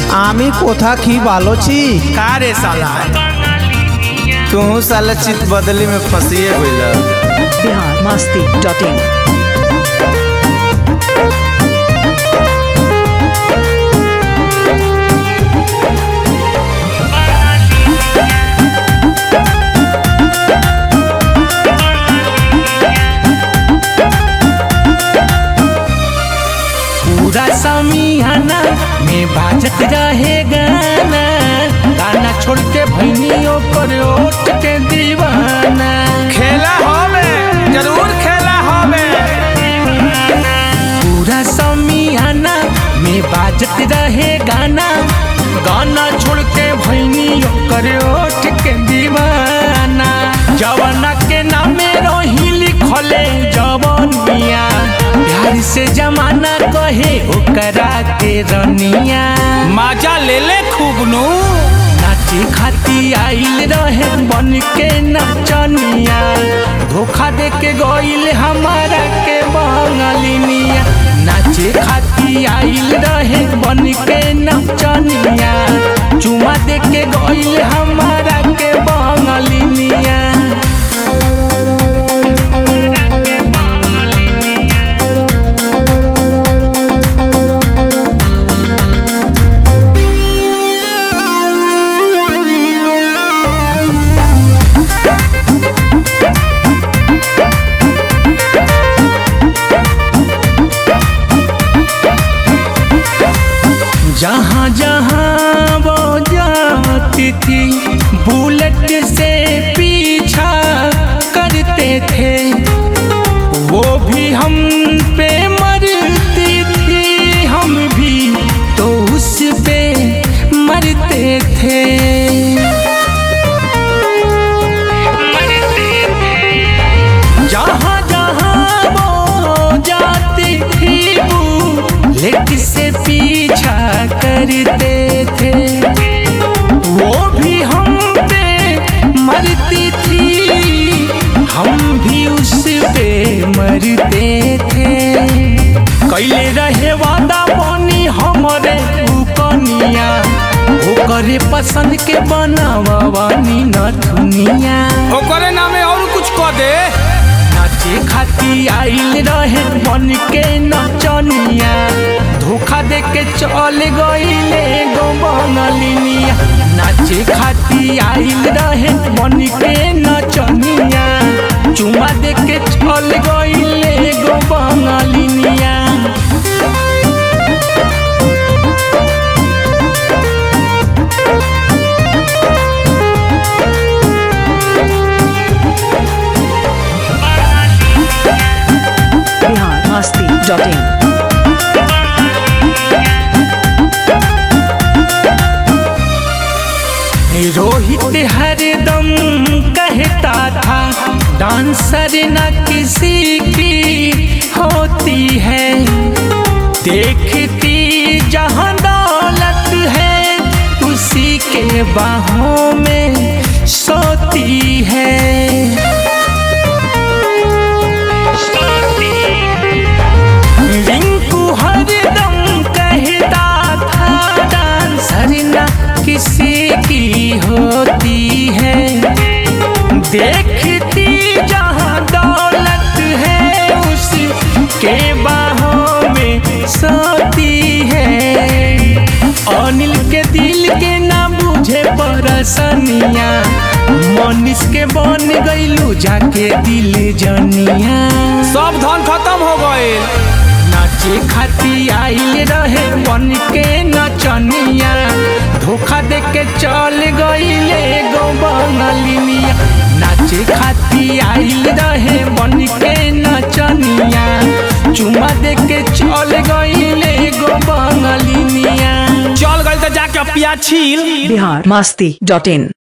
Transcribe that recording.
আমি কোথা কি ভালো ছি का रे साला तू साला चित बदली में फंसिए गइल बिहार मस्ती डॉट इन पूरा समियाना में बाजत रहे गाना गाना छोड़ के भैनियों पर ओट के दीवाना खेला होवे जरूर खेला होवे पूरा समियाना में बाजत रहे गाना गाना छोड़ के भैनियों कर ओट के दीवाना जवाना के नामे रोही लिखले जवनिया प्यार से जमाना कहे ओकरा के रनिया मजा ले ले खूब नु नाचे खाती आइल रहे बन के नचनिया धोखा दे के गइल हमारा के बंगलिनिया नाचे खाती आइल रहे बन के नचनिया चुमा दे के गइल हमारा के बंगलिनिया जहाँ जहाँ वो जाती थी बुलेट से पीछा करते थे वो भी हम पे मरती थी हम भी तो उस पे मरते थे जहाँ जहाँ वो जाती थी बुलेट से पीछा करते थे वो भी हम पे मरती थी हम भी उस पे मरते थे कैले रहे वादा बनी हमरे कनिया ओकरे पसंद के बनावानी न दुनिया ओकरे नामे और कुछ कह दे नाचे खाती आइल रहे बन के नचनिया धोखा दे के चल गइले गो बनलिनिया नाचे खाती आइल रहे बन के नचनिया चुमा दे के चल गइले गो बनलिनिया बिहार मस्ती डॉट इन रोहित हरदम कहता था डांसर न किसी की होती है देखती जहां दौलत है उसी के बाहों में सोती है रिंकू हरदम कहता था डांसर न किसी की होती है देखती जहाँ दौलत है उसके बाहों में सोती है अनिल के दिल के ना बुझे परसनिया मनीष के बन गईलू जाके दिल जनिया सब धन खत्म हो गए नाचे खाती आइल रहे बन के नचनिया धोखा दे के चल गइले गो बनलिनिया नाचे खाती आइल रहे बन के नचनिया चुमा दे के चल गइले गो बनलिनिया चल गई तो जाके पिया छील बिहार मस्ती डॉट इन